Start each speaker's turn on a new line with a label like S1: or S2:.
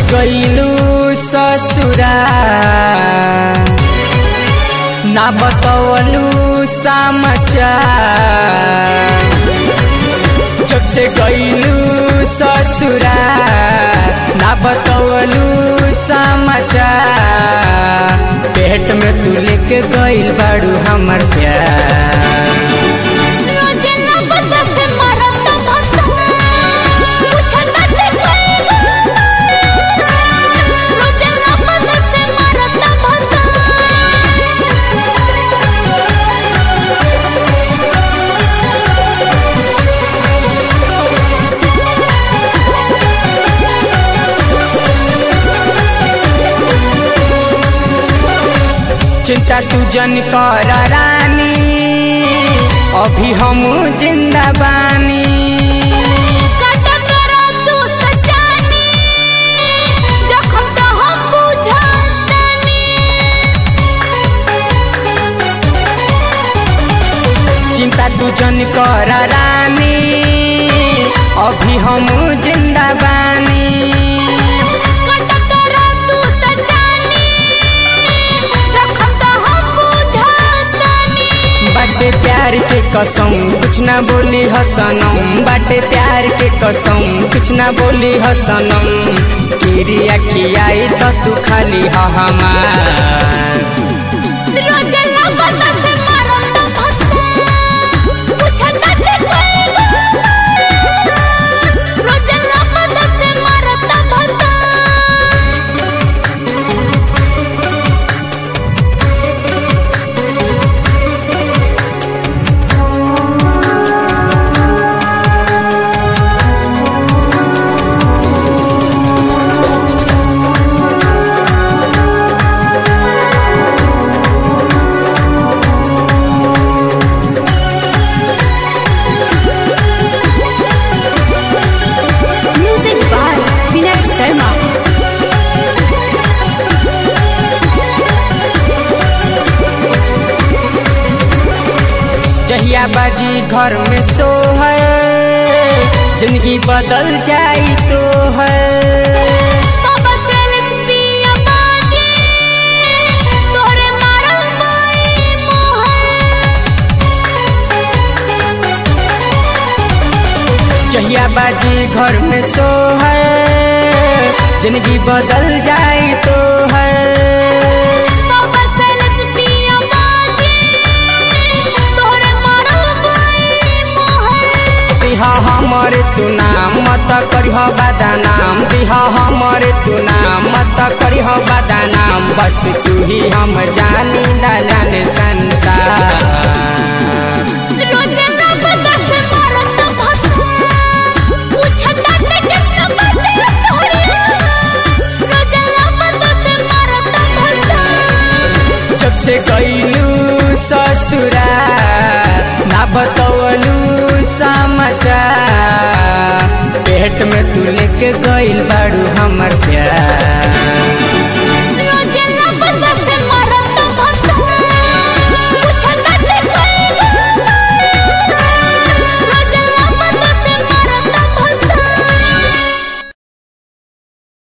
S1: गईलू ससुरा ना बतवलू समाचार जब से गईलू ससुरा ना बतवलू समाचार पेट में तू लेके गईल बाड़ू हमर प्यार
S2: रोजे नबत से मरत भता पूछत ते कोई रोजे नबत से मरत भता
S1: चिंता तू जन कर रानी अभी हम जिंदा बानी
S2: कट कर तू त जानी जखम तो हम बुझतानी
S1: चिंता तू जन कर रानी अभी हम जिंदा बानी
S2: कट कर तू त जानी जखम तो हम बुझतानी
S1: बाटे प्यार के कसम कुछ ना बोली हसनम बाटे प्यार के कसम कुछ ना बोली हसनम किरिया खियाई तो तू खाली ह हमार
S2: रोजे नबत से मरत भता पूछत ते कोई रोजे नबत से मरत भता
S3: Music by Vinay Sharma.
S1: जहिया बाजी घर में सोहर जिंदगी बदल जाई तो है
S2: बाबा सेल्स पिया बाजी तोरे मारल माई मोहर
S1: जहिया बाजी घर में सोहर जिंदगी बदल जाई तो है
S2: बाबा सेल्स पिया बाजी तोरे मारल माई मोहर
S1: दिहा हमर तू नाम मत करिह बदनाम दिहा हमर तू नाम मत करिह बदनाम बस तू ही हम जानी ना जाने संसार
S2: रोजे नबत से मरत भता पूछत ते कितना बाटे तोरिया रोजे नबत से मरत भता
S1: जब से गईलू ससुरा ना बतवलू समाचार पेट में तू लेके गईल बाड़ू हमर प्यार